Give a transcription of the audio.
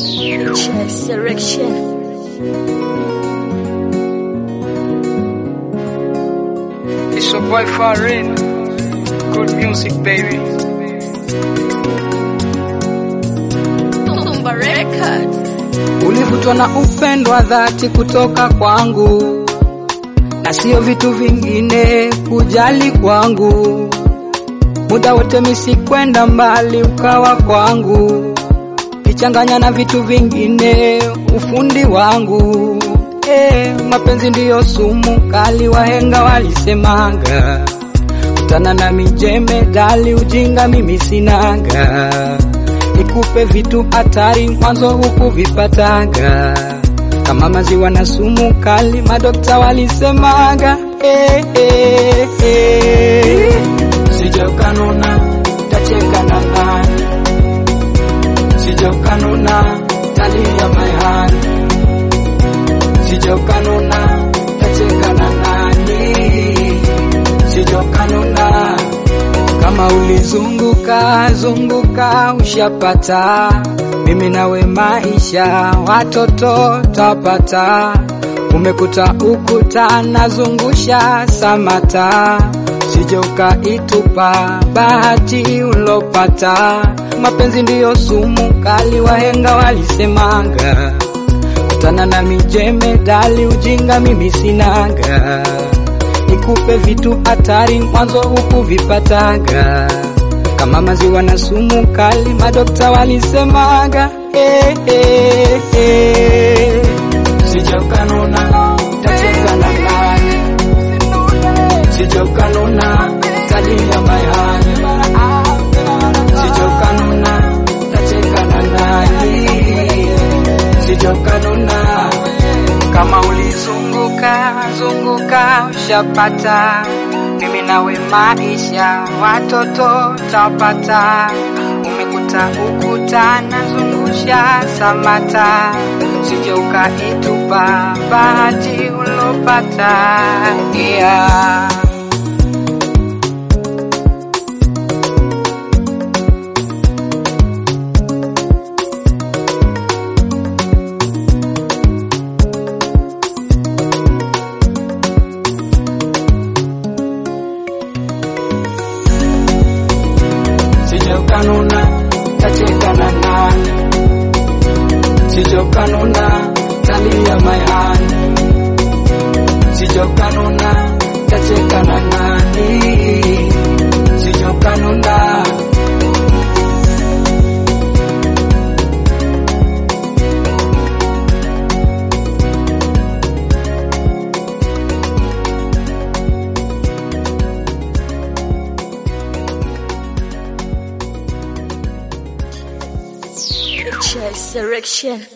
Chess Selection. It's your boy Farin. Good music, baby. Tumba Records. Ulivutwa na upendo wa dhati kutoka kwangu, na sio vitu vingine kujali kwangu. Muda wote misikwenda mbali, ukawa kwangu, kichanganya na vitu vingine, ufundi wangu. Eh, mapenzi ndiyo sumu kali, wahenga walisemaga. Kutana na mijeme dali, ujinga mimi sinaga nikupe vitu hatari mwanzo huku vipataga kama maziwa na sumu kali, madokta walisemaga eh, eh, eh. Sije ukanuna tacheka na nani, sije ukanuna talia mayani, sije ukanuna tacheka na nani, sije ukanuna kama ulizunguka zunguka ushapata, mimi nawe maisha watoto tapata, umekuta ukuta nazungusha samata, sije ukaitupa bahati ulopata. Mapenzi ndiyo sumu kali, wahenga walisemaga, kutana na mijeme dali, ujinga mimi sinaga nikupe vitu hatari mwanzo huku vipataga kama maziwa na sumu kali, madokta walisemaga eh, eh, eh. Sije ukanuna tacheka na nani, sije ukanuna talia mayani, sije ukanuna tacheka na nani, sije ukanuna kama ulizunguka zunguka ushapata, mimi nawe maisha watoto tapata, umekuta ukuta nazungusha samata, sije ukaitupa bahati ulopata yeah. Sije ukanuna tacheka na nani, sije ukanuna talia mayani, sije ukanuna tacheka na nani, sije ukanuna Chess Selection.